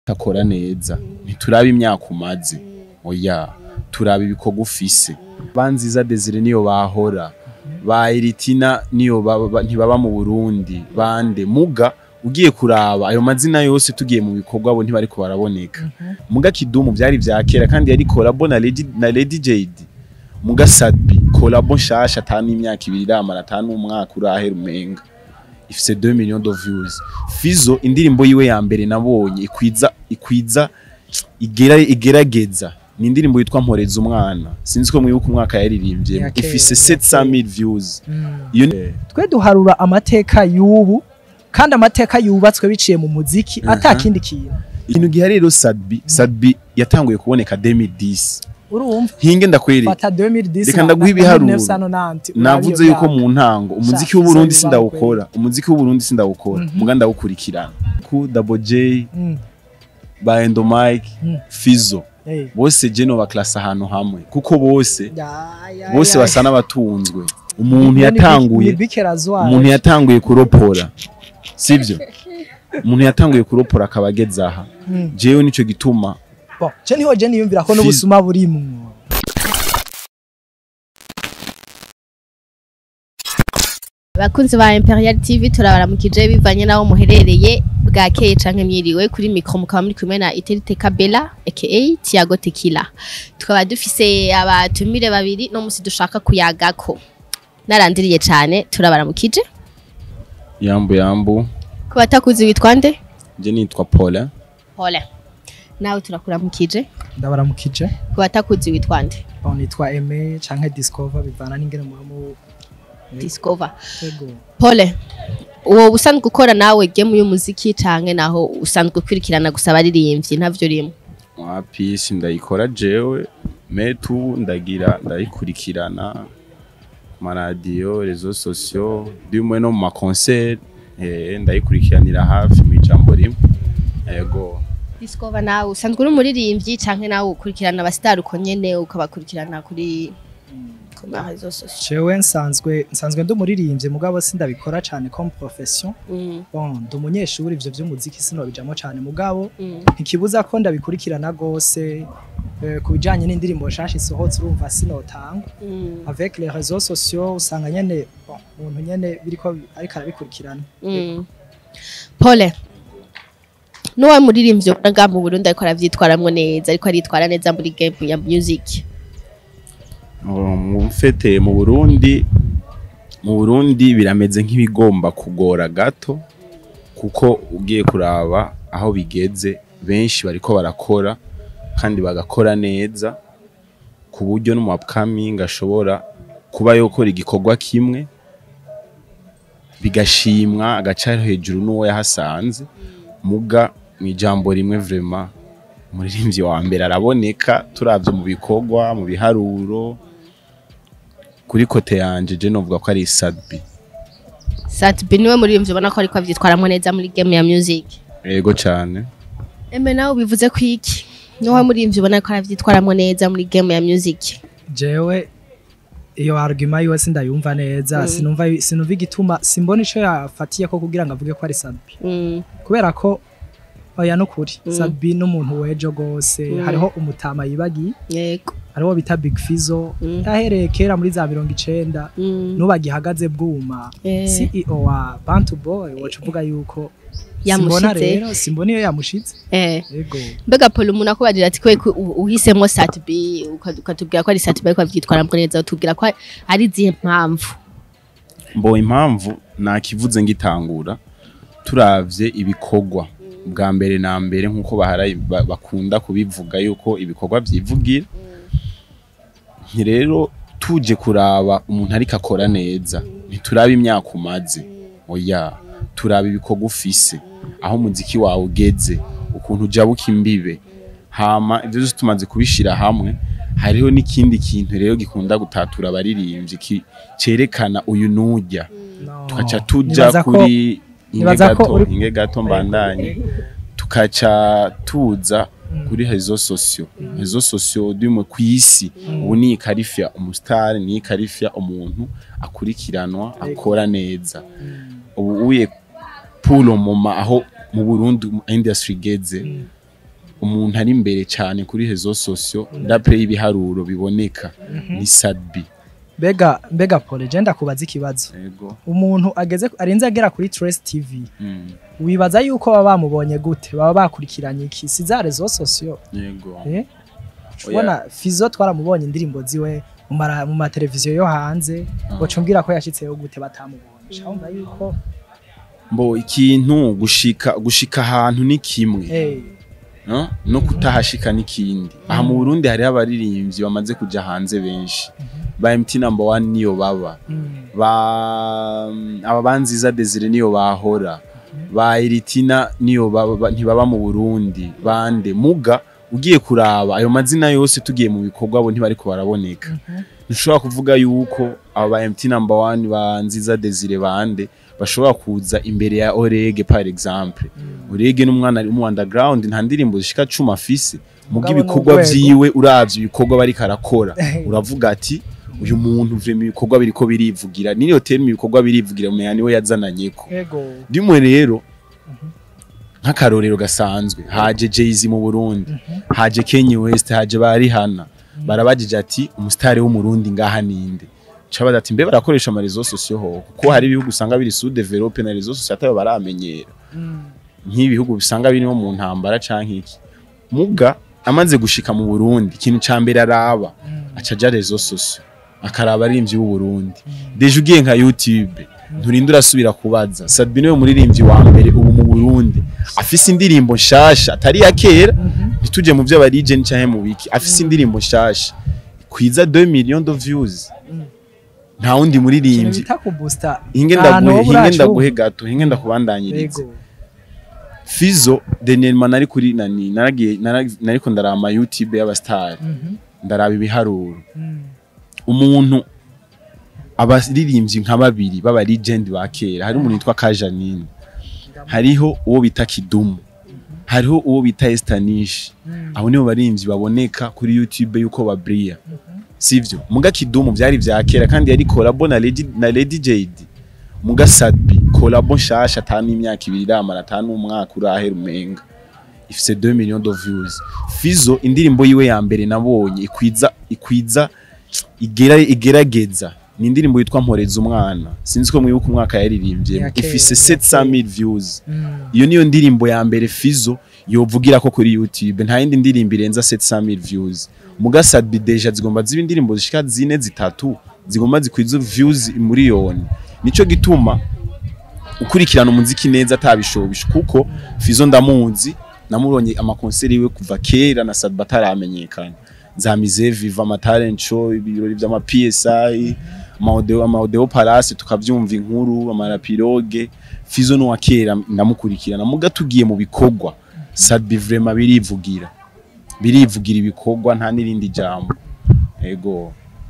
akora neza ntituraba imyaka umaze oya turaba ibikorwa ufise banziza Desire niyo bahora ba Iritina niyo baba- ba- ntibaba mu Burundi bande muga ugiye kuraba ayo mazina yose tugiye mu bikorwa bo ntibariko baraboneka muga Kidumu byari vya kera kandi yari collabo na Lady na Lady Jade muga Sadbi collabo nshasha atanu imyaka ibiri iramara atanu umwaka urahera umenga ifise 2 millions de views Fizo indirimbo yiwe ya mbere nabonye ikwiza ikwiza igera igerageza ni indirimbo yitwa Mporeza umwana sinzi ko mwibuka umwaka yaririmbye Ya kera, ifise ya 700000 views iyo ni- twe duharura amateka y'ubu kandi amateka yubatswe biciye mu muziki ata Aha. kindi kintu ikintu gihari rero Sadbi Sadbi yatanguye kuboneka 2010 urumva hinge ndakwereka fata 2010 Reka ndaguha na- ibiharuro. 1990, navuze urabiyo yuko myaka. mu ntango umuziki Sha, w'uburundi Fizo sindawukora umuziki w'uburundi sindawukora Mhm. muga ndawukurikirana ku Double J Mm, ba Endo Mike Mm. Fizo eh. bose je no baklasa ahantu hamwe kuko bose Ya, ya, bose ya. basa n'abatunzwe umuntu Ni- yatanguye ni Bike Razwari. umuntu yatanguye kuropora sibyo umuntu yatanguye kuropora akaba ageze aha Mm. jewe nico gituma Bon, je niho je niyumvira ko Fizo- n'ubusuma burimwo abakunzi ba Imperial TV turabaramukije bivanye naho muherereye bwakeye canke mwiriwe kuri micro mukaba muri kumwe na Iterite Kabela aka Tiago Tequila tukaba dufise abatumire babiri no musi dushaka kuyagako narandiriye cane turabaramukije yambu yambu ku batakuzi witwa nde je nitwa Paula Pole nawe turakuramukije ndabaramukije ku batakuzi witwa nde bon nitwa Aime canke Discover bivana n'ingene muba mu Discover Yego. Pole uwo usanzwe ukora nawe game y'umuziki canke naho usanzwe ukurikirana gusa abaririmbyi ntavyo rimwe wapi sindayikora jewe metu ndagira ndayikurikirana maradiyo rezo sosiyo ndimwe no mu makoncert eh, ndayikurikiranira hafi mu ijambo rimwe yego Discover nawe usanzwe uri umuririmbyi canke nawe ukurikirana abasitari uko nyene ukabakurikirana kuri ku ma réseaux sociaux jewe nsanzwe nsanzwe ndi umuririmbyi mugabo sindabikora cane comme profession Mm, bon ndi umunyeshuri ivyo vy'umuziki sinobijamo cane mugabo mm, ntikibuza ko ndabikurikirana gose eh, ku bijanye n'indirimbo nshasha isohotse urumva sinotangwa mm, avec les réseaux sociaux usanga nyene bon, umuntu nyene biriko ariko arabikurikirana mm. Pole nuwa muririmbyi ubona ngaha mu Burundi ariko aravyitwaramwo neza ariko aritwara neza muri game ya music mu mfete mu Burundi mu Burundi birameze nk'ibigomba kugora gato kuko ugiye kuraba aho bigeze benshi bariko barakora kandi bagakora neza ku buryo no mu upcoming ashobora kuba yokora igikorwa kimwe bigashimwa agaca hejuru n'uwo yahasanze muga mu ijambo rimwe vrema umuririmbyi wa mbere araboneka turavye mu bikorwa mu biharuro kuri kote yanje je novuga ko ari Sadbi Satbi niwe muririmbyi ubona ko ariko avyitwaramwo neza muri game ya music yego cane Eme nawe bivuze ko iki nuwa muririmbyi ubona ko aravyitwaramwo neza muri game ya music jewe iyo argument yiwe sindayumva neza Mm. sinumva sinumva igituma simbona ico yafatiye ko kugira ngo avuge ko ari Sadbi Mm, kubera ko oya nukuri Mm. Sadbi n'umuntu wejo gose Mm. hariho umutama yibagiye yego hariho bita Big Fizzo Mm. yahereye kera muri za mirongo icenda Mm, n'ubagihagaze bwuma eh, CEO wa Bantu Boy wacu uvuga yuko Yamushitse. simbona rero simbona iyo yamushitse eh. yego mbega Paul umuntu akubagira ati kwe uhisemo Satbi uka- ukatubwira ko ari Satbi ariko avyitwaramwo neza utubwira ko ari izihe mpamvu mbo impamvu nakivuze ngitangura turavye ibikorwa bwa mbere na mbere nkuko baharaye ba- bakunda kubivuga yuko ibikorwa vyivugira nti rero tuje kuraba umuntu ariko akora neza ntituraba imyaka umaze oya turaba ibikorwa ufise aho umuziki wawe ugeze ukuntu ujabuka imbibe hama ivyo vyose tumaze kubishira hamwe hariho n'ikindi kintu rero gikunda gutatura abaririmbyi ki- cerekana uyu nujya No. tukaca tuja Nibaza ko- kuri inge nibaza ko gato uri- inge gato mbandanye tukaca tuza kuri rezo sosiyo rezo sosiyo dimwe ku isi ubu ni ikarifya umusitari ni ikarifya umuntu akurikiranwa akora neza ubu uye puro moma aho mu Burundi industry igeze umuntu ari imbere cyane kuri rezo sosio dapre y'ibiharuro biboneka ni Sadbi mbega mbega pole je ndakubaza ikibazo yego umuntu ageze arenze agera kuri Trace TV mm. wibaza yuko baba bamubonye gute baba bakurikiranye iki si za rezo sosio yego eh ubona Fizo twaramubonye indirimbo ziwe mu mara- mu mateleviziyo yo hanze Ah. ngo cumbwira ko yashitseyo gute batamubonye shawumva yuko mbo ikintu gushika gushika ahantu ni kimwe eh no? no kutahashika n'ikindi aha mu Burundi hariho abaririmbyi bamaze kuja hanze benshi ba MT number one niyo baba mm, ba aba banziza Desire niyo bahora ba Iritina niyo baba ba- ntibaba mu Burundi bande muga ugiye kuraba ayo mazina yose tugiye mu bikorwa bo ntibariko baraboneka mhm, ntushobora kuvuga yuko aba ba MT number one ba nziza Desire bande bashobora kuza imbere ya Orege par exemple mm. Orege n'umwana ari mu underground nta ndirimbo zishika cumi afise muga Mugabo ibikorwa n'urwego. vyiwe uravye ibikorwa bariko arakora uravuga ati uyu muntu vrema ibikorwa biriko birivugira niyo terme ibikorwa birivugira umenya niwe yazananyeko ego rimwe rero nk'akarorero gasanzwe haje Jay-Z mu Burundi Mhm. haje Kanye West haje ba Rihanna barabajije ati umusitari w'umurundi ngaha ninde cabaza ati mbe barakoresha ama réseaux sociaux ho kuko hari ibihugu usanga biri sous développé na réseaux sociaux atayo baramenyera Mm, nk'ibihugu bisanga birimo mu ntambara canke iki muga amaze gushika mu Burundi ikintu ca mbere araba mm, aca aja réseaux sociaux akaraba arimvyi w'u Burundi mm. deje ugiye nka YouTube nturinda urasubira kubaza Sadbi niwe muririmbyi wa mbere ubu mu Burundi afise indirimbo nshasha atari ya kera Mhm. ntituje mu vyo abarigeni canke mu biki afise indirimbo nshasha kwiza 2 millions de views Mm. nta wundi ikintu muririmbyi bita kubusta hinge ahantu ndaguhe ho hinge buracu. ndaguhe gato hinge ndakubandanyiriza ego Fizo Denelman nari kuri nani naragiye nara- nariko ndarama YouTube y'abastar Mhm, ndaraba ibiharuro mm, umuntu abaririmbyi nka babiri baba legend ba kera hari umuntu yitwa Kajanine hariho uwo bita Kidumu hariho uwo bita Estanish mm, abo nibo baririmbyi baboneka kuri YouTube yuko babria sivyo muga Kidumu vyari vya kera kandi yari collabo na Lady na Lady Jade muga Sadbi collabo nshasha atanu imyaka ibiri iramara atanu umwaka urahera umenga ifise 2 millions de views Fizo indirimbo yiwe ya mbere nabonye ikwiza ikwiza igera igerageza ni indirimbo yitwa Mporeza umwana sinzi ko mwibuka umwaka yaririmbye Ya kera, ifise ya kera. 700000 views mm. iyo niyo ndirimbo ya mbere Fizo yovugira ko kuri YouTube nta yindi ndirimbo irenza 700000 views muga Sadbi deja zigomba ziba indirimbo zishika zine zitatu zigomba zikwiza views miliyoni nico gituma ukurikirana umuziki neza atabishobisha kuko Fizo ndamuzi namuronye amakonseri yiwe kuva kera na Sadbi ataramenyekana za Mize Viva ama talent show ibirori vy'ama PSI amaodeo amaodeo palace tukavyumva inkuru amarapiroge Fizo no kera ndamukurikirana muga tugiye mu bikorwa Sadbi vraiment birivugira birivugira ibikorwa nta nirindi jambo ego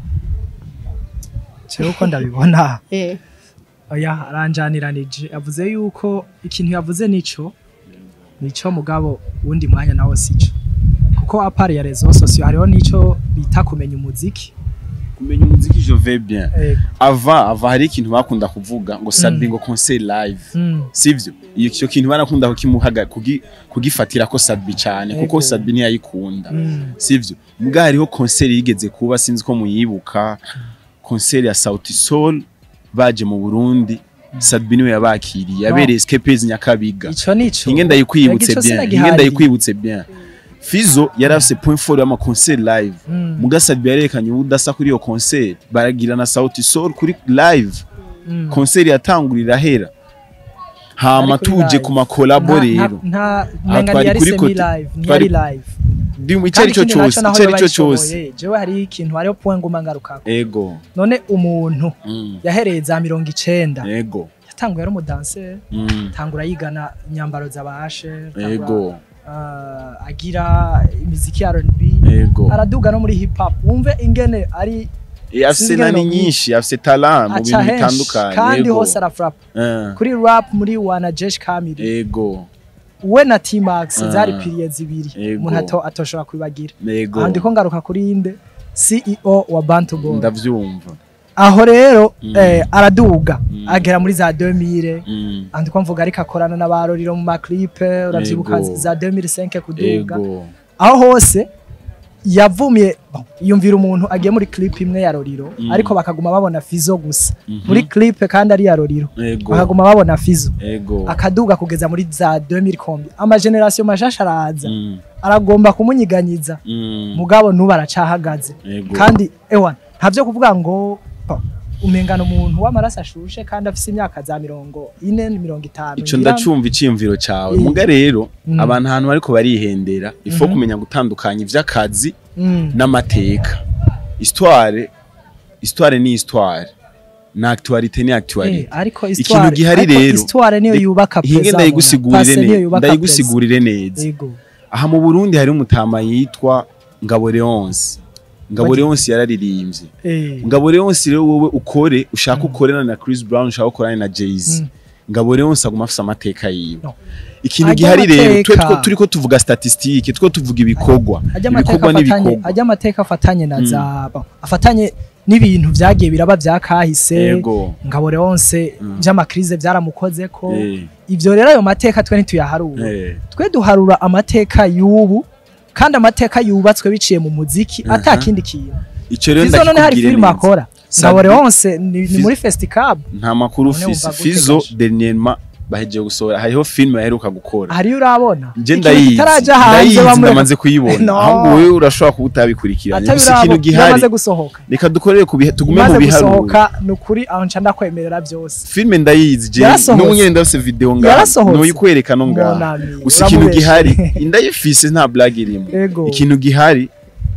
Jewe uko ndabibona Eh, oya aranjaniranije yavuze yuko ikintu yavuze nico nico mugabo wundi mwanya nawo sico kuko apari ya rezo sosiyo hariho nico bita kumenya umuziki kumenya umuziki je vais bien Eh, ava ava hari ikintu bakunda kuvuga ngo Sadbi ngo concert live mm, sivyo iyo cyo kintu barakunda kukimuhaga kugi, kugifatira ko Sadbi cyane kuko Ego. Sadbi ntiyayikunda mm, sivyo mbwa hariho concert yigeze kuba sinzi ko muyibuka concert ya Sauti Sol baje mu Burundi Sadbi niwe yabakiriye yabereye Escapes Nyakabiga ico nico inge ndayikwibutse Ico bien sinagihari. inge ndayikwibutse bien Fizo yari afise point fort y'ama concert live Mm, muga Sadbi yarekanye ubudasa kuri iyo concert baragira na Sauti Sol kuri live mm. concert yatangurira hera hama Ari kuri tuje live. ku makolabo Nta- rero nta- nta Aha menga twari ntiyari kuri semi kote- live ntiyari twari- live icyo Kandi ari cyo ikindi cyose naco naho icyo ari cyo bayishoboye, cyose jewe hari ikintu hariho point nguma ngarukako ego none umuntu mm. yahereye za mirongo icenda ego yatanguye ari umudanseri mm. tangura yigana inyambaro z'abashe ego uh, agira imiziki ya R&B ego araduga no muri hip hop wumve ingene ari Eh, afise Sinzi nani ngeno nyinshi afise talent mu aca bintu henshi bitandukanye kandi ego hose arafrap Eh, kuri rap muri wana Jesh Kamiri ego we na T-Max Ah. zari period zibiri Ego. umuntu ato atoshobora kwibagira ego aha ndiko ngaruka kuri inde CEO wa Bantu Boy ndavyumva aho rero Mm. eh, araduga Mm. agera muri za 2000 Mm. andiko mvuga ariko akorana n'abaroriro mu maklipe uravyibuka Ego. za 2005 kuduga ego aho hose yavumye bon, yumvira umuntu agiye muri clip imwe ya roriro Mm. ariko bakaguma babona fizo gusa Mhm. muri clip kandi ari ya roriro ego bakaguma babona fizo ego akaduga kugeza muri za 2000 kombi amageneration mashasha araza Mm. aragomba kumunyiganyiza Mm. mugabo nubu aracahagaze ego kandi ewa ntavyo kuvuga ngo bon, umengana umuntu w'amaraso ashushe kandi afise imyaka za mirongo ine mirongo itanu ico ngira- ndacumva iciyumviro cawe Eh. muga rero Mm. abantu ahantu bariko barihendera ifo Mhm. kumenya gutandukanya ivy'akazi Mm. n'amateka histoire histoire ni histoire na actualité ni Eh, actualité ariko ikintu histoire gihari ariko rero histoire niyo Ndi- yubaka hinge pesa ndayigusigurire Pase niyo neza yubaka ndayigusigurire pesa. neza Ego. aha mu Burundi hari umutama yitwa Ngabo Leonce Ngabo Bagi- Leonce yararirimbye Eh. Ngabo Leonce rero wowe ukore ushaka ukorana na Chris Brown ushaka ukorana na Jay-Z Mm. Ngabo Leonce aguma afise amateka yiwe No. ikintu Ajya gihari rero amateka. twe two turiko tuvuga statistique two tuvuga ibikorwa ajya amateka ibikorwa afatanye n'ibikorwa ajya amateka afatanye na Mm. za bon, afatanye n'ibintu vyagiye biraba vyakahise yego ngabo Leonce Mm. vy'amakrize vyaramukozeko Eh, ivyo rero ayo mateka twe ntituyaharura eh, twe duharura amateka y'ubu kandi amateka yubatswe biciye mu muziki Aha. ata kindi kintu ico rero Fizo none hari ndakikubwire filime neza akora Sabi- ngabo Leonce ni, ni Fizo- muri festicab nta makuru None ufise wumva gute Fizo gasho? dernièrement bahejeje gusohora hariho filime baheruka gukora hariyo urabona nje Ikintu ndayizi kitaraja hanze ndayizi bamwe ndamaze kuyibona No. ahubwo wowe urashobora kuba utabikurikiranye gusa ikintu atabirabo gihari yamaze gusohoka reka dukorere ku bihe tugume mu imaze biharuro gusohoka ni ukuri aho nca ndakwemerera byose filime ndayizi je Yarasohotse. n'ubu nyene ndafise video ngaha Yarasohotse. noyikwereka no ngaha Monami, gusa ikintu uramubeshe. gihari indayifise nta blague irimo Ego. ikintu gihari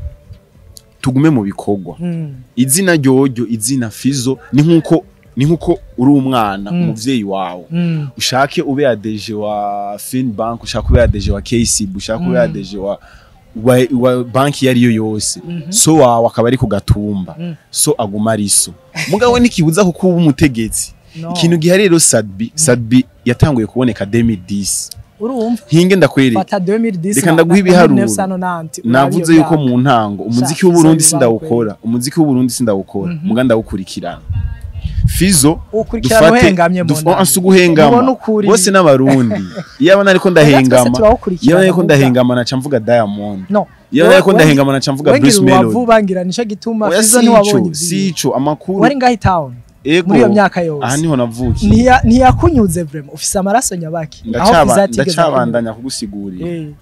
tugume mu bikorwa Mm, izina ryoryo izina fizo ni nkuko ni nkuko uri umwana Mm. umuvyeyi wawe mm, ushake ube adeje wa Finbank ushake ube adeje wa KCB ushake ube Mm. adeje wa wa, wa banki iyo ariyo yose Mhm. so wawe akaba ari ku gatumba Mm. so aguma ari so mugabo ntikibuza ko kuba umutegetsi no. ikintu gihari rero Sadbi Sadbi yatanguye kuboneka 2010 urumva hinge ndakwereka fata 2010 Reka na- ndaguha na ibiharuro. 1990, navuze urabiyo yuko myaka. mu ntango umuziki Sha, w'uburundi Fizo sindawukora umuziki w'uburundi sindawukora Mhm. muga ndawukurikirana fizo ukurikirana uhengamye mu nama. ansi uguhengama Ubona ukuri. bose n'abarundi iyo abona ariko Twese ndahengama turawukurikirana iyo abona ariko kuvuga. ndahengama naca mvuga diamond no iyo abona ariko Wowe- ndahengama naca mvuga wengira bruce melody uwavuba ngira nico gituma oya Fizo ntiwabonye sico ivyiwe. sico amakuru wari ngaho town ego muri iyo myaka yose aha niho navukiye Ntiya- ntiyakunyuze vraiment ufise amaraso nyabaki aho Ndacaba- Fizo atigeze ndacabandanya kugusigurira akunyuza. Eh,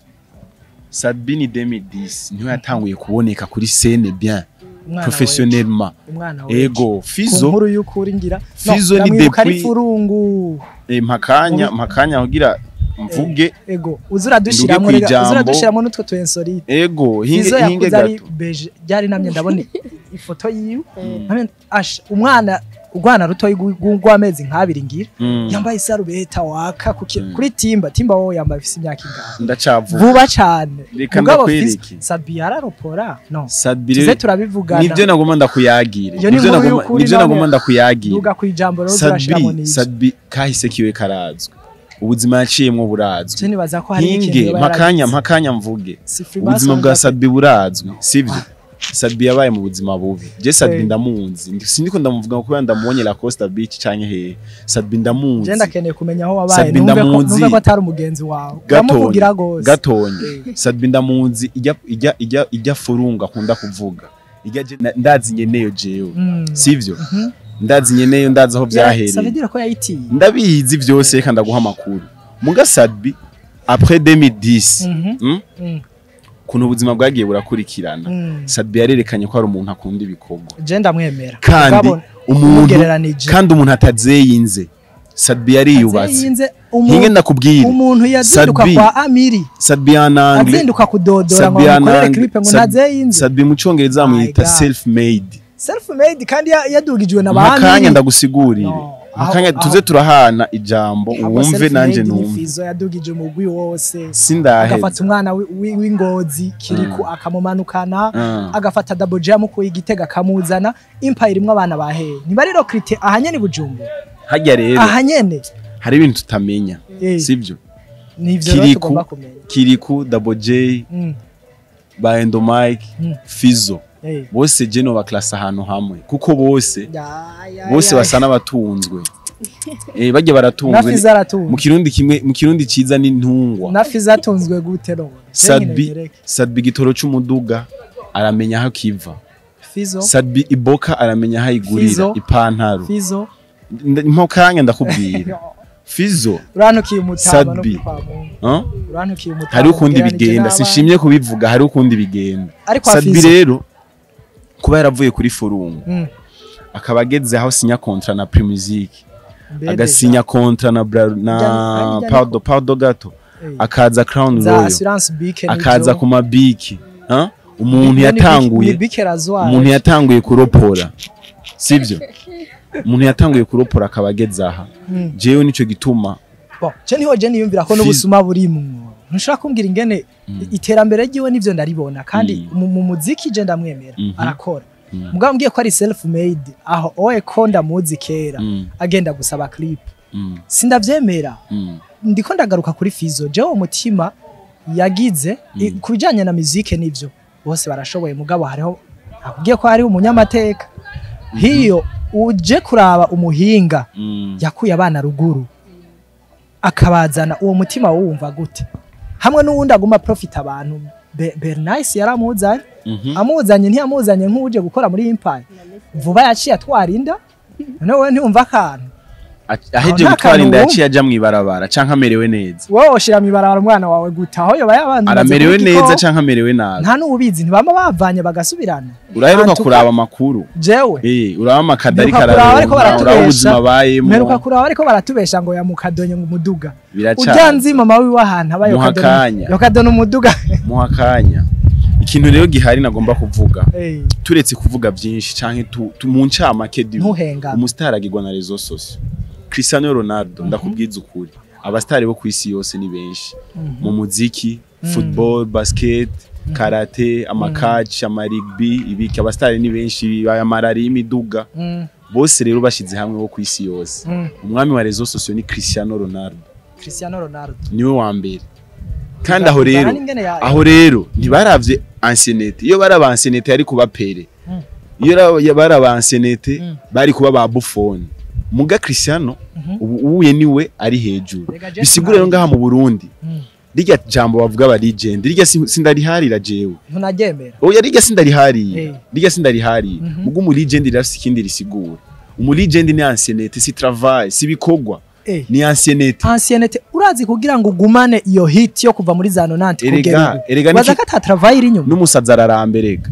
Sabini 2010 niho yatanguye kuboneka kuri scene bien umwana professionnellement weje, umwana weje. ego ku fizo nkuru y'ukuri ngira Fizo ni ndamwibuka ari depuis- furungu eh, mpakanya mpakanya kugira mvuge ego uzi uradushiramwo Nduge rega kwijambo. uzi uradushiramwo n'utwo tu insolite ego hinge Fizo hinge yakuze ari gato beje ryari namye ndabona ifoto yiwe namye asha umwana urwana rutoyi rw'amezi nk'abiri ngira Mm, yambaye isarubeta waka kuki- Mm. kuri timba timba wowe yambaye afise imyaka ingana ndacavuga vuba cane Reka mugabo ndakwereke. Fizo- sabi yararopora no Sadbire tuze turabivugana nivyo nagomba ndakuyagira Iyo ni nivyo inkuru nagomba y'ukuri nivyo namwe. nagomba ndakuyagira duga kwijambo rero turashiramo Sadbi n'ivyo Sadbi kahise kiwe karazwe ubuzima yaciyemwo burazwi je nibaza ko hari ikintu hinge yoba mpakanya yaragize. mpakanya mvuge Si Freemason ubuzima bwa ndafite- Sadbi burazwi sivyo Sadbi yabaye mu buzima bubi je Sadbi Eh. ndamunzi Ndi- sindiko ndamuvuga kubera ndamubonye La Costa Beach canke hehe Sadbi ndamunzi je ndakeneye kumenya aho wabaye Sabi numve ko ndamuzi. numve ko atari umugenzi wawe Gatonyi. uramuvugira gose gatonye Sadbi ndamunzi ijya ijya ijya ijya furunga akunda kuvuga ijya je- na- ndazi nyeneyo jewe Mm. sivyo Mhm. ndazi nyeneyo ndazi aho Ya, vyahereye ça veut dire ko yayitiye ndabizi vyose reka ndaguha amakuru muga Sadbi après 2010 Mhm. mm? Mm. kuntu ubuzima bwagiye burakurikirana Mm. Sadbi yarerekanye ko ari umuntu akunda ibikorwa je ndamwemera kandi Mugabo, umuntu umugereranije kandi umuntu atazeyinze Sadbi yariyubatse Azeyinze hinge umuntu ndakubwira umuntu yazinduka Sadbi. kwa Amiri Sadbi yanangle azinduka kudodora ngo Sabi amukorere yanangle. clip ngo Sabi- ntazeyinze Sadbi mu congereza My bamwita God. self made self made kandi ya- yadugijwe na makanya Amiri ndagusigurire No, makanya aho- tuze turahana ijambo Ahubwo wumve self nanje made ni numve Fizo yadugije umugwi wose sindaheza agafata umwana wi- wi- w'ingozi kiriku akamumanukana Ah. agafata double jam mukuye igitega akamuzana empire imwe abana baheye niba rero krite ahanyene bujumbura harya rero ahanyene hari ibintu tutamenya Eh. sivyo nivyo rero Kiriku. tugomba kumenya kiriku double j Mm, ba endomike Mm. fizo Eh. bose je no baklasa ahantu hamwe kuko bose Ya, ya, bose ya. basa n'abatunzwe eh bajya na baratunzwe fiza aratunzwe mu kirundi kimwe mu kirundi ciza n'intungwa na fiza atunzwe gute no Sadbi Sadbi igitoro c'umuduga aramenya aho kiva fizo Sadbi iboka aramenya aho ayigurira Fizo. ipantaro fizo Nda- mpo kanya ndakubwira Fizo urantukiye umutama no Sadbi. kwa Mungu huh? urantukiye umutama hari ukundi ugereranije bigenda n'abandi. sinshimye kubivuga hari ukundi bigenda ariko Sadbi afizo rero kuba yaravuye kuri forungu Mm. akaba ageze aho sinya kontra na Primusic Mbede agasinya kontra na Bra- Bijyanye- na bijyanye Pardo Pardo gato za- eh, akaza Crown za Royal assurance bike akaza ku mabiki huh? umuntu ni yatanguye bike razwara umuntu yatanguye kuropora sivyo umuntu yatanguye kuropora akaba ageze aha Mm. jewe nico gituma Bon, je niho je niyumvira ko Fizo. n'ubusuma burimwo ntushobora kumbwira ingene Mm. iterambere ryiwe nivyo ndaribona kandi Mm. mu mu muziki je ndamwemera Mhm. arakora Mm. mugabo mbwiye ko ari self made aho oye ko ndamuzi kera Mm, agenda gusaba clip mm, sindavyemera mm, ndiko ndagaruka kuri fizo jewe umutima yagize i- Mm. ku bijanye na muzike nivyo bose barashoboye mugabo hariho nakubwiye ko hariho umunyamateka hiyo uje kuraba umuhinga mm. yakuye abana ruguru akabazana uwo mutima wumva gute hamwe n'uwundi aguma profita abantu Be- Bernice yaramuzanye Mhm. amuzanye ntiyamuzanye nk'uje gukora muri Empire vuba yaciye atwara inda none wowe ntiwumva akantu A- aheje nta gutwara kantu inda wumva. yaciye aja mwibarabara canke amerewe neza wowe ushira mibarabara umwana wawe gute aho yoba yabanza aramerewe neza canke amerewe nabi nta n'ubizi ntibama bavanye bagasubirana uraheruka Antuka- kuraba amakuru jewe eh uraba amakadari Mperuka kuraba bariko kararonka uraba baratubesha. ubuzima bayemo mperuka kuraba ariko baratubesha ngo yamukadonye ngo umuduga ujya biracana nzi mama wiwe ahantu aba Muha yokadona akanya. yokadona umuduga muha akanya ikintu rero gihari nagomba kuvuga Eh, turetse kuvuga byinshi canke tu, tu mu ncamake du ntuhengame umusitari agirwa na rezo sosio Cristiano Ronaldo ndakubwiza ukuri abasitari bo ku isi yose ni benshi mu muziki football basket karate amakaci amarigbi ibiki abasitari ni benshi ayamarari y'imiduga Mm, bose rero bashize hamwe bo ku isi yose mm. umwami wa rezo sosio ni Cristiano Ronaldo Cristiano Ronaldo niwe wa mbere kandi aho rero Uzana n'ingene ya- aho rero ntibaravye anciennete iyo bari aba anciennete yari kuba pere Mm. iyo ra- bari aba anciennete Mm. bari kuba ba Buffon muga Cristiano Mhm. ubu ubuye niwe ari hejuru Rega Jesse bisigura rero Mourinho. ngaha mu Burundi Mm. rirya jambo bavuga ba legend rirya si- sindariharira jewe ntunaryemera oya rirya sindariharira Eh. rirya sindariharira Mhm. muga umu legend rirafise ikindi risigura umu legend ni anciennete si travail si bikorwa Eh, ni anciennete anciennete urazi kugira ngo ugumane iyo hit yo kuva muri za nonante Erega- kugera ubu erega baza niki- ko ata travail iri inyuma n'umusazi araramberega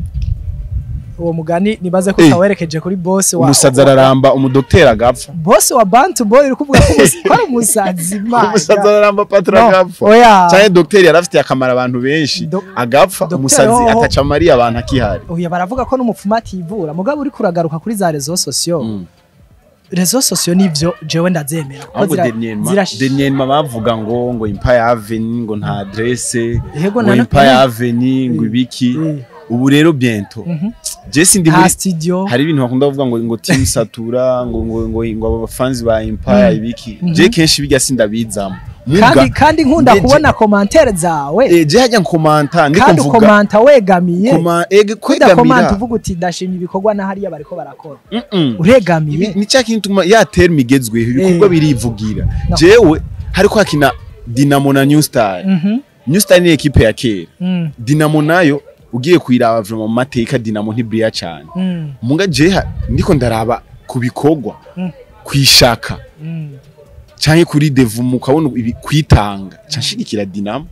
uwo mugani nibaze ko Eh. utawerekeje kuri boss wa umusazi araramba umudokiteri agapfa boss wa Bantu Boy uri kuvuga ko umusa- ko ari umusazi man umusazi araramba patro No, agapfa oya cyane dogiteri yarafitiye akamaro abantu benshi Do- agapfa Dr. umusazi Hoho- ataca amariye abantu akihari oya baravuga ko n'umupfumu ativura mugabo uri kuragaruka kuri za rezo sosiyo Mm. rezo sosiyo nivyo jewe ndavyemera ko ahubwo zira- denyenma zirash- denyenma bavuga ngo ngo empire avenue ngo nta adresse Yego, ngo nano- empire eh. avenue ngo Eh. ibiki Eh, ubu rero biento mhm. je sindi nta muri studio hari ibintu bakunda kuvuga ngo ngo team satura ngo ngo ngo ngo abafanzi ba empire Mm. ibiki Mhm. je kenshi bijya sindabizamo kandi muga kandi nkunda Ndeje- kubona komantere zawe eh, je hajya nkomanta ndiko kandi mvuga ukomanta wegamiye koma ege kudakomanta kwegamira uvuga uti ndashimye ibikorwa na hariya bariko barakora Mm-mm. uregamiye Ibi- ni cya kintu tuma ya terme igezweho ibikorwa Eh. birivugira No. jewe hariko hakina dinamo na new star Mhm, new star ni ekipe ya kera mm, dinamo nayo ugiye kuyiraba vraiment mu mateka dinamo ntiburiya cyane mm, muga jeha ndiko ndaraba ku bikorwa Mm. kwishaka mm. canke kuri devumu ukabona ibi- kwitanga canshigikira dinamo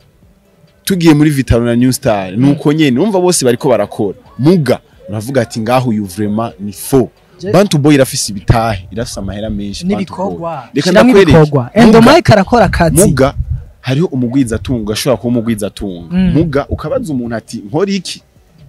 tugiye muri vitalo na new star nuko nyene umva bose bariko barakora muga uravuga ati ngaho uyu vraiment ni faux Je- bantu boy irafise ibitahe irafise amahera menshi Bantu Boy. n'ibikorwa reka Shiramo ndakwereke ibikorwa Muga- endomike arakora akazi muga hariho umugwiza atunga ashobora kuba umugwiza atunga Mm. muga ukabaza umuntu ati nkora iki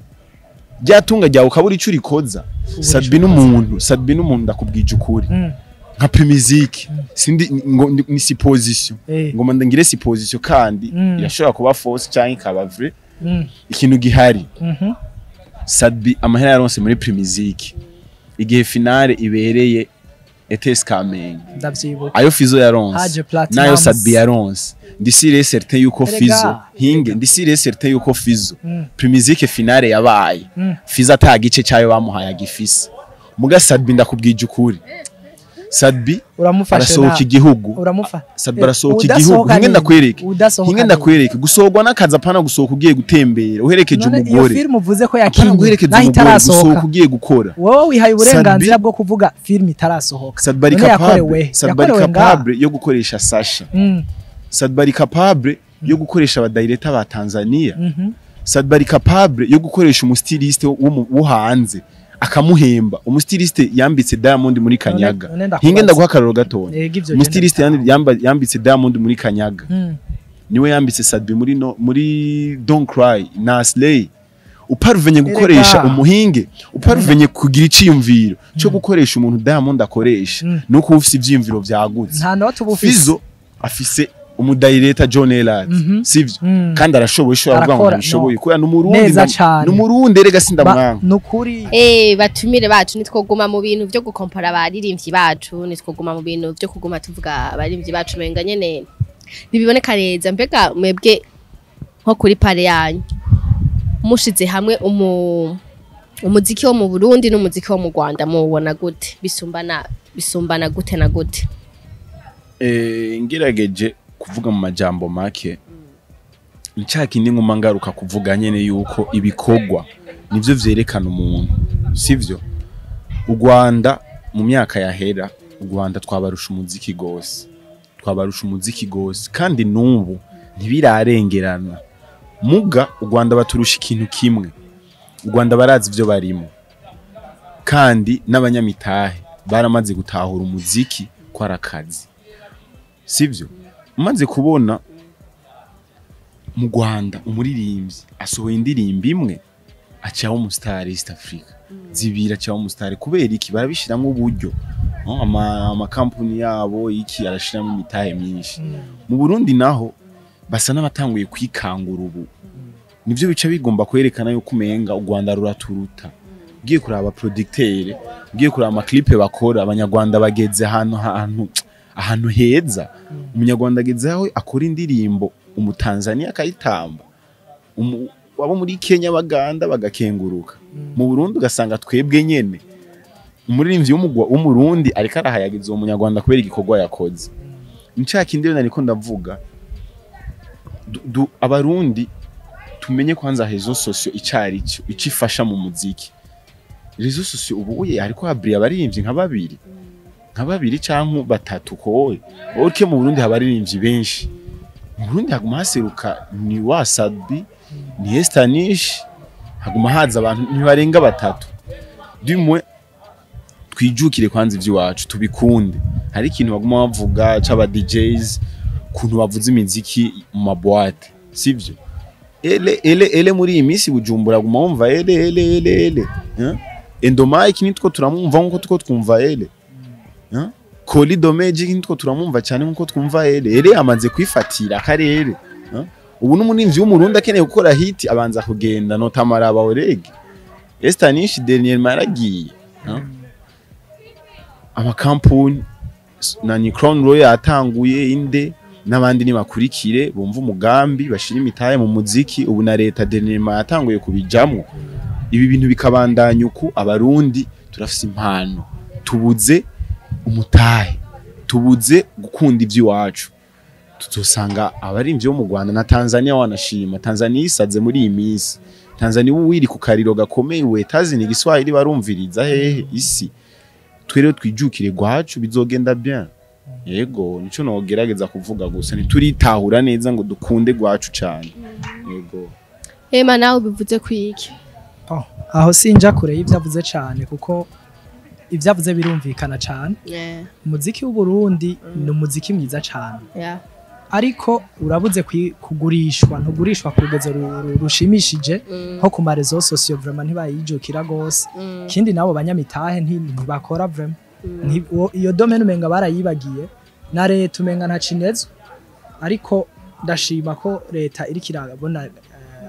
rya tunga ryawe ukabura ico urikoza sadbi n'umuntu sadbi n'umuntu ndakubwije ukuri Mm, nka primizike sindi ngo ni- ni supposition eh, ngoma ndangire supposition kandi Mm. irashobora kuba false canke ikaba vrai mm, ikintu gihari mhm, sadbi amahera yaronse muri primizike igihe finale ibereye ETS Kamenge ndavyibuka ayo Fizo yaronse Haje Platinums. nayo Sadbi yaronse ndisire certain yuko Erega, Fizo hinge ndisire certain yuko Fizo Mm. primizike finale yabaye Mm. Fizo ata gice cyayo bamuhaye agifise muga Sadbi ndakubwije ukuri Sadbi uramufashe arasohoka na igihugu uramufa Sadbi arasohoka Udasohoka igihugu hinge nini? ndakwereke Udasohoka hinge nini? ndakwereke gusohorwa n'akazi apana gusohoka ugiye gutembera uherekeje None iyo umugore film uvuze ko apana yakinye guherekeza naho umugore gusohoka itarasohoka ugiye gukora wowe wihaye uburenganzira Sadbi- bwo kuvuga film itarasohoka Sadbi ari None capable yakorewe Sadbi ari yakorewe ngaha. capable yo gukoresha Sasha Mm, Sadbi ari capable yo gukoresha abadirector ba Tanzania mhm. Sadbi ari capable yo gukoresha umustiliste wo mu- wo hanze akamuhemba umustiliste yambitse Diamond muri Kanyaga none ndakubaza. hinge ndaguha akaroro gatoya Yego ivyo umustiliste genda yandi- yamba- yambitse Diamond muri Kanyaga Mm, niwe yambitse Sadbi muri no, muri Don't Cry na Slay uparuvenye gukoresha Erega. umuhinge uparuvenye kugira iciyumviro cyo gukoresha umuntu Diamond akoresha Mm. nuko ufise ivyiyumviro vyagutse nta note uba ufise Fizo afise umudirector John Elad Mhm. sivyo Mm. kandi arashoboye shobora kuvuga ngo Arakora, ntabishoboye no. kubera n'umurundi Neza ndam- cane. n'umurundi erega Ba- sindamwanga nukuri Eh batumire bacu nitwoguma mu bintu byo gukompara abaririmbyi bacu nitwoguma mu bintu byo kuguma tuvuga abaririmbyi bacu menga nyene ntibiboneka neza mbega mwebwe nko kuri pare yanyu mushize hamwe umu umuziki wo mu Burundi n'umuziki wo mu Rwanda muwubona gute bisumbana bisumbana gute na gute eh ngerageje kuvuga mu majambo make ncaka indi nkuma ngaruka kuvuga nyene yuko ibikorwa nivyo vyerekana umuntu sivyo u Rwanda mu myaka yahera u Rwanda twabarusha umuziki gose twabarusha umuziki gose kandi n'ubu ntibirarengerana muga u Rwanda baturusha ikintu kimwe u Rwanda barazi ivyo barimo kandi n'abanyamitahe baramaze gutahura umuziki ko ari akazi sivyo umaze kubona mu Rwanda umuririmbyi asohoye indirimbo imwe acaho umustar East Africa zibira acaho umustar kubera iki barabishiramwo uburyo no? ama amakampuni yabo iki arashiramo imitahe myinshi mu Burundi naho basa n'abatanguye kwikangura ubu nivyo bica bigomba kwerekana yuko umenga u Rwanda ruraturuta ugiye kuraba producteur ugiye kuraba amaklipe bakora abanyarwanda bageze ahantu ahantu ahantu heza umunyarwanda ageze aho akora indirimbo umutanzania akayitamba umu- abo muri Kenya baganda bagakenguruka mu Burundi ugasanga twebwe nyene umuririmbyi w'umugwa- w'umurundi ariko arahayagiza uwo munyarwanda kubera igikorwa yakoze nshaka indi rero nariko ndavuga du- du- abarundi tumenye kwanza rezo sosio icari cyo icifasha mu muziki rezo sosio ubu uye ariko habri abaririmbyi nka babiri nka babiri canke batatu kowe urike mu Burundi haba abaririmbyi benshi mu Burundi haguma haseruka ni wasabi ni Estanish haguma haza abantu ntibarenga batatu dimwe twijukire kwanza ivy'iwacu tubikunde hari ikintu baguma bavuga c'aba DJs kuntu bavuza imiziki mu mabwate sivyo ele ele ele muri iyi minsi bujumbura guma wumva ele ele ele ele eh? endomike nitwo turamwumva nkuko tuko twumva ele eh? Koli Domeji nitwo turamwumva cyane nkuko twumva ele ele amaze kwifatira akarere eh? ubu n'umuninzi w'umurundi akeneye gukora hit abanza kugenda notamara abaorege Estanish dernier maragiye eh? amakampuni s- na ni Crown Royal yatanguye inde n'abandi nibakurikire bumva umugambi bashira imitahe mu muziki ubu na leta denema yatanguye kubijamwo ibi bintu bikabandanya uku abarundi turafise impano tubuze umutahe tubuze gukunda ivy'iwacu tuzosanga abarimvyi bo mu Rwanda na Tanzania wanashima Tanzania isaze muri iyi minsi Tanzania ubu wiri ku kariro gakomeye we tazini igiswahili barumviriza hehe isi twere twijukire gwacu bizogenda bien yego nico nogerageza kuvuga gusa ntituritahura neza ngo dukunde gwacu cyane yego Ema nawe bivuze kwiki Oh, aho sinja kure y'ivyo avuze cane kuko ivyo avuze birumvikana cane yeah umuziki w'uburundi ni umuziki mwiza cane yeah ariko urabuze kwi- kugurishwa ntugurishwa ku rugero ru- ru- rushimishije Mm. nko ku marezo sosiyo vraiment ntibayijukira gose Mm. ikindi nabo banyamitahe nti- ntibakora vraiment Nti- uwo- iyo domaine umenga barayibagiye na leta umenga ntacinezwe ariko ndashima ko leta iriko irabona eh,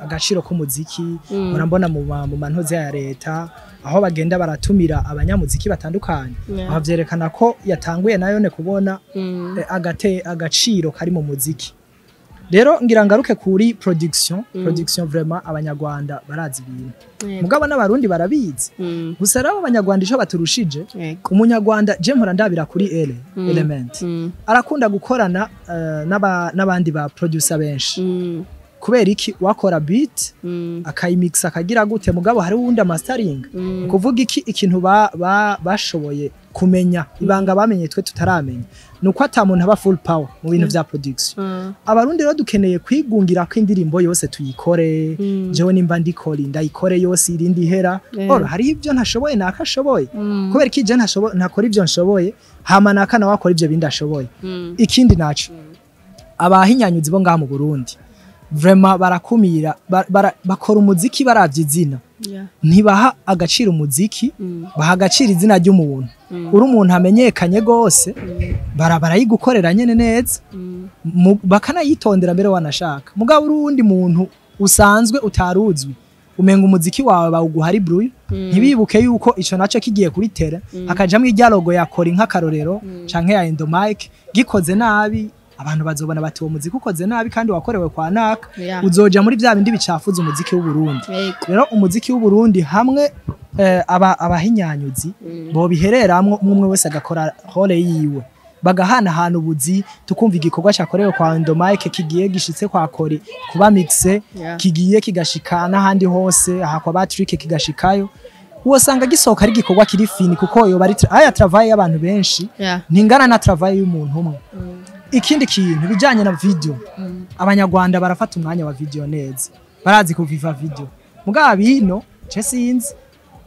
agaciro k'umuziki murambona mu ma- mu mantuze ya leta aho bagenda baratumira abanyamuziki batandukanye Yeah. aho vyerekana ko yatanguye nayone kubona Mm. eh, agate agaciro kari mu muziki rero ngira ngaruke kuri production production vraiment abanyarwanda barazi ibintu Yego. mugabo n'abarundi barabizi Mm. gusa rero abanyarwanda ico baturushije Yego. umunyarwanda je mpora ndabira kuri ele Mm. element Mm. arakunda gukorana eh, n'aba- n'abandi ba producer benshi Mm. kubera iki wakora beat Mm. akayimix akagira gute mugabo hari uwundi amastering Mm. kuvuga iki ikintu ba, ba, bashoboye kumenya ibanga bamenye twe tutaramenya nuko ata muntu aba full power mu bintu vya production Mm. abarundi rero dukeneye kwigungira ko indirimbo yose tuyikore Mm. jewe nimba ndikora ndayikore yose irindi ihera Yeah. oro hari ibyo ntashoboye nakashoboye Mm. kubera ko ije ntashoboye ntakora ibyo nshoboye hama naka nawe akora ibyo bindi ashoboye Mm. ikindi naco abahinyanyuzi bo ngaha mu Burundi vraiment barakumira ba- bara- bakora umuziki baravye izina Yeah. ntibaha agaciro umuziki Mm. baha agaciro izina ry'umuntu Mm. uri umuntu amenyekanye gose Mm. bara barayigukorera nyene neza Mm. mu- bakanayitondera mbere wanashaka mugabo uri uwundi muntu usanzwe utaruzwi umenga umuziki wawe bawuguha ari bruyo Mm. ntibibuke yuko ico naco kigiye kuri tere hakajamwo irya logo ya kora nk'akarorero canke ya endomike gikoze nabi abantu bazobona bati uwo muziki ukoze nabi kandi wakorewe kwa naka Yeah. uzoja muri vya bindi bicafuza umuziki w'uburundi Yego. rero umuziki w'uburundi hamwe eh, aba abahinyanyuzi Mm. bobihereramwo umwe umwe wese agakora hole yiwe bagahanahana ubuzi tukumva igikorwa cyakorewe kwa Endomike kigiye gishitse kwa Kori kuba mixe Yeah. kigiye kigashika n'ahandi hose aha kwa Patrick kigashikayo wosanga gisohoka ari igikorwa kiri fini kuko yo bari tra- aya travail y'abantu benshi Yeah. ntingana na travail y'umuntu umwe Mm. ikindi kintu bijanye na video Mm. abanyarwanda barafata umwanya wa video neza barazi kuviva video mugabo bino je sinzi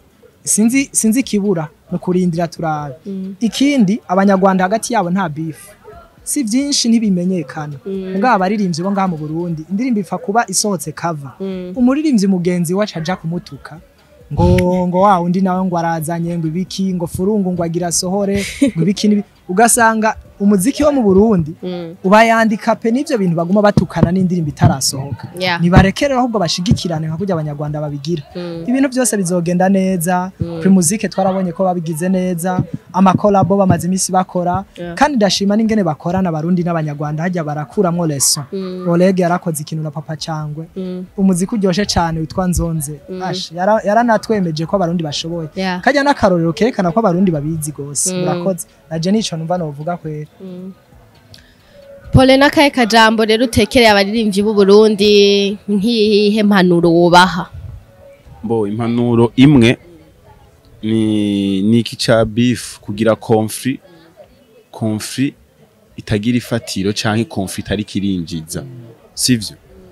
sinzi sinzi kibura no kurindira turabe Mm. ikindi abanyarwanda hagati yabo nta beef si byinshi ntibimenyekana Mm. mugabo abaririmbyi bo ngaha mu Burundi indirimbo ipfa kuba isohotse cover Mm. umuririmbyi mugenzi we aca aja kumutuka ngo ngo wa undi nawe ngo arazanye ngo ibiki ngo furungu ngo agira sohore ngo ibiki nibi ugasanga umuziki wo mu Burundi Mm. ubayandika pe n'ivyo bintu baguma batukana n'indirimbo itarasohoka Yeah. nibarekerera ahubwo bashigikirane nka kurya abanyarwanda babigira Mm. ibintu byose bizogenda neza Mm. primuzike twarabonye ko babigize neza amakolabo bamaze iminsi bakora Yeah. kandi ndashima n'ingene bakorana abarundi n'abanyarwanda hajya barakuramwo leson Mm. Oleg yarakoze ikintu na papa cangwe Mm. umuziki uryoshe cane witwa nzonze Mm. Ash, yara- yaranatwemeje ko abarundi bashoboye Yeah. kajya n'akarorero kerekana ko abarundi babizi gose Mm. murakoze naje nico numva novuga kwera Mm. Pole n'akahe kajambo rero utekereye abaririmbyi b'u Burundi nk'iyihe mpanuro wubaha Bo impanuro imwe ni niki ca beef kugira conflit conflit itagira ifatiro canke conflit itari kirinjiza sivyo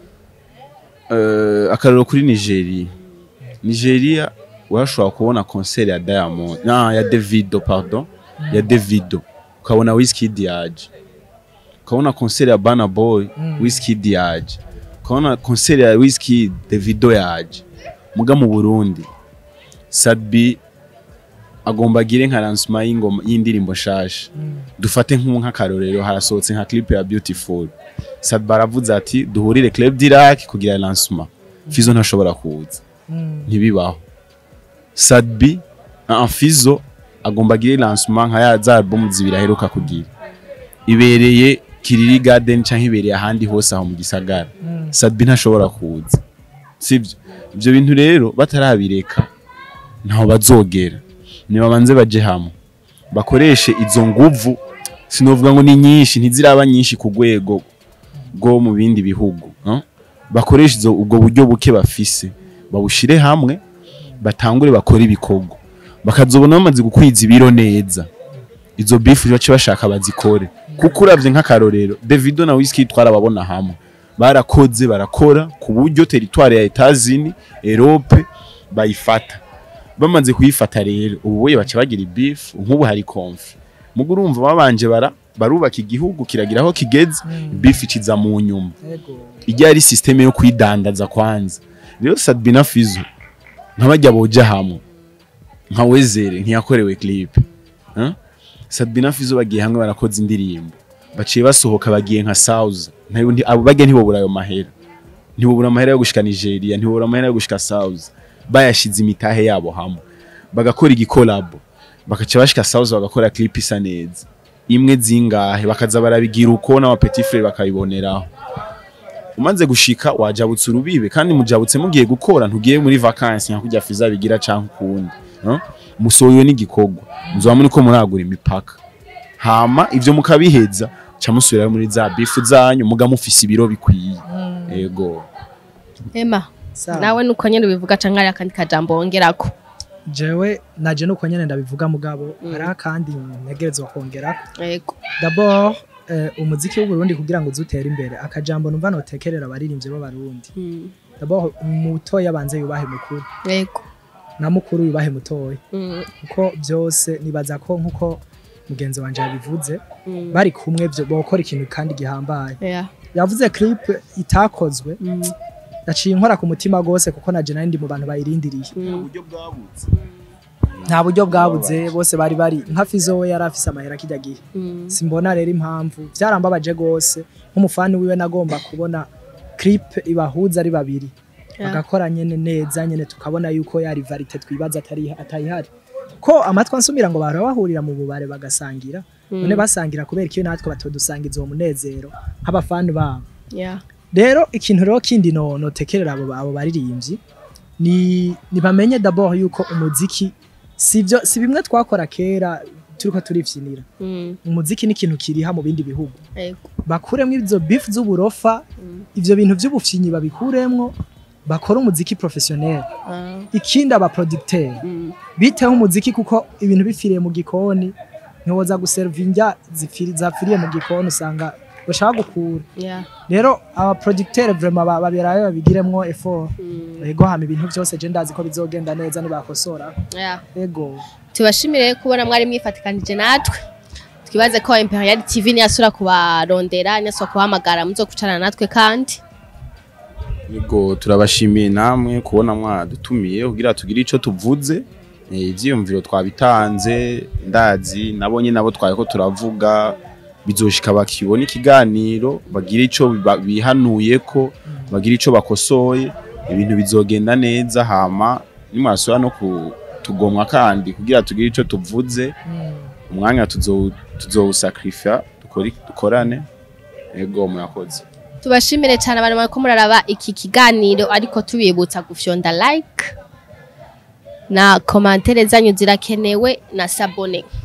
uh, akarero kuri Nigeria Nigeria urashobora kubona concert ya Diamond na ya Davido pardon ya Davido ukabona Wizkid yaje ukabona concert ya Burna Boy Mm. Wizkid yaje ukabona concert ya Wizkid Davido yaje muga mu Burundi Sadbi agomba agire nka lancement y'ingoma y'indirimbo shasha dufate nk'ubu nk'akarorero harasohotse nka clip ya Beautiful Sadbi aravuze ati duhurire Club Dirac kugira lancement Fizo ntashobora kuza Mm. ntibibaho Sadbi uh, Fizo agomba agire lancement nka ya za album zibiri aheruka kugira ibereye Kiriri Garden canke ibereye ahandi hose aho mu gisagara Mm. Sadbi ntashobora kuza sivyo ibyo bintu rero batarabireka ntaho bazogera nibabanze baje hamwe bakoreshe izo nguvu sinovuga ngo ni nyinshi ntiziraba nyinshi ku rwego rwo mu bindi bihugu no? bakoreshe izo ubwo buryo buke bafise babushire hamwe batangure bakore ibikorwa bakazobona bamaze gukwiza ibiro neza izo bifu bace bashaka bazikore kuko uravye nk'akarorero Davido na Wizkid twarababona hamwe barakoze barakora ku buryo teritwari ya Etazini Europe bayifata bamaze kuyifata rero ubu boye baca bagira ibifu nk'ubu hari konfi mugo urumva babanje bara barubaka igihugu kiragira aho kigeze bifu ikiza mu nyuma Ego. ijya ari systeme yo kwidandaza kwanza rero Sadbina Fizo nk'abajya boja hamwe nka Wezere ntiyakorewe clip huh? Sadbina Fizo bagiye hamwe barakoze indirimbo baciye basohoka bagiye nka South ntayo ndi abo bagiye ntibobura ayo mahera ntibubura amahera yo gushika Nigeria ntibubura amahera yo gushika South bayashize imitahe yabo hamwe bagakora igikolabo bakaca bashika South bagakora clip isa neza imwe zingahe bakaza barabigira uko n'ama petit frère bakabiboneraho umaze gushika wajabutse urubibe kandi mujabutse mugiye gukora ntugiye muri vacances nka kujya fiza bigira canke ukundi no? musohoye n'igikorwa muzoba muri ko muragura imipaka hama ivyo mukabiheza ca musubira muri za bifu zanyu muga mufise ibiro bikwiye ego Emma Sawa. nawe nuko nyene bivuga canke ari akandi kajambo wongerako jewe naje nuko nyene ndabivuga mugabo hari akandi ntegerezwa kongera yego d'abord eh, umuziki w'u Burundi kugira ngo uzutere imbere akajambo numva notekerera abaririmbyi b'abarundi Mm, d'abord mutoya abanze yubahe mukuru yego na mukuru yubahe mutoya Mm, kuko byose nibaza ko nkuko mugenzi wanje yabivuze mm, bari kumwe byo bokora ikintu kandi gihambaye yeah, yavuze clip itakozwe mm, yaciye inkora ku mutima gose kuko naje nari ndi mu bantu bayirindiriye mm, buryo bwabutse nta buryo bwabuze bose bari bari nka Fizo we yari afise amahera kijya gihe mm, simbona rero impamvu byarambabaje gose nk'umufani wiwe nagomba kubona clip ibahuza ari babiri yeah, bagakora nyene neza nyene tukabona yuko ya rivalite twibaza atari atayihari ko amatwi ansumira ngo bahora bahurira mu bubare bagasangira none mm, basangira kubera ikiyo natwe batodusangiza uwo munezero nk'abafani babo yeah, rero ikintu rero kindi no notekerera abo abo baririmbyi ni nibamenye d'abord yuko umuziki sivyo si bimwe twakora kera turiko turifyinira mm, umuziki ni ikintu kiriha mu bindi bihugu yego bakuremwo izo beef z'uburofa Mm, ivyo bintu vy'ubufyinyi babikuremwo bakora umuziki professionnel ah, ikindi aba producteur mm, biteho umuziki kuko ibintu bifiriye mu gikoni ntiwoza guserva indya zifiri- zapfiriye mu gikoni usanga bashaka gukura yeah, rero aba producteur vraiment ba- baberayo babigiremwo effort mm, ego hama ibintu byose je ndazi ko bizogenda neza nibakosora yeah. ego tubashimire kubona mwari mwifatikanije natwe twibaze ko imperial tv niyasura kubarondera niyasura kubahamagara muzokucarana natwe kandi Yego turabashimiye namwe kubona mwadutumiye kugira tugire ico tuvuze Eh, ivyiyumviro twabitanze ndazi nabonye nabo twariko turavuga bizoshika bakibona ikiganiro bagira ico biba- bihanuyeko bagira ico bakosoye ibintu bizogenda neza hama nimwasubira no kutugomwa kandi kugira tugire ico tuvuze umwanya tuzo- tuzowusakrifya dukore- dukorane ego murakoze tubashimire cyane abantu bariko muraraba iki kiganiro ariko tubibutsa gufyonda like na komantere zanyu zirakenewe na sabone